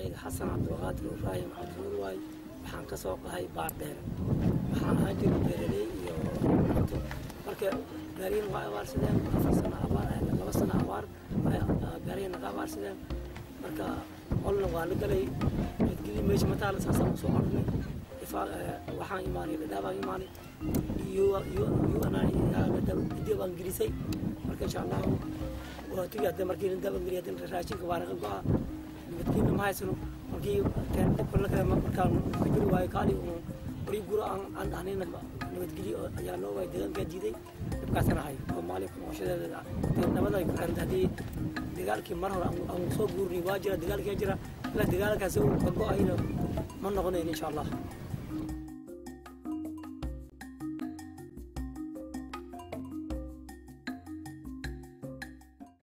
magacayga xasan cabdulqaadir ibraahim cabdinuur waay waxaan ka soo qahay baar dheer waxaan ahaan jiray beeraley iyo cunto marka gaariyin waa abaarsadeen afar sano abaar laba sano abaar gaariyin naga abaarsadeen marka olna waa la galay medgeli meesha mataala saasaan usoo ornay waxaan imaanay dhadhaabaan imaanay iyo baan gelisay marka insha allahu waatigi hadda markii daban geliy hadda raashinka waa naga go-a nabadgelina ma haysano markii dabka la kale markaan ka jiri waayo kaali bari guro aan dhahnayna nabadgelyo ayaa loo waayay deegaankaa diiday dhibkaasana hayo soomaaliya kunooshadeeda nabada ay ku xiranta haddii dagaalkii mar hore aan soo guurnay waa jira dagaalkaa jira ilaa dagaalkaasi ka go-ayna ma noqonayn insha allah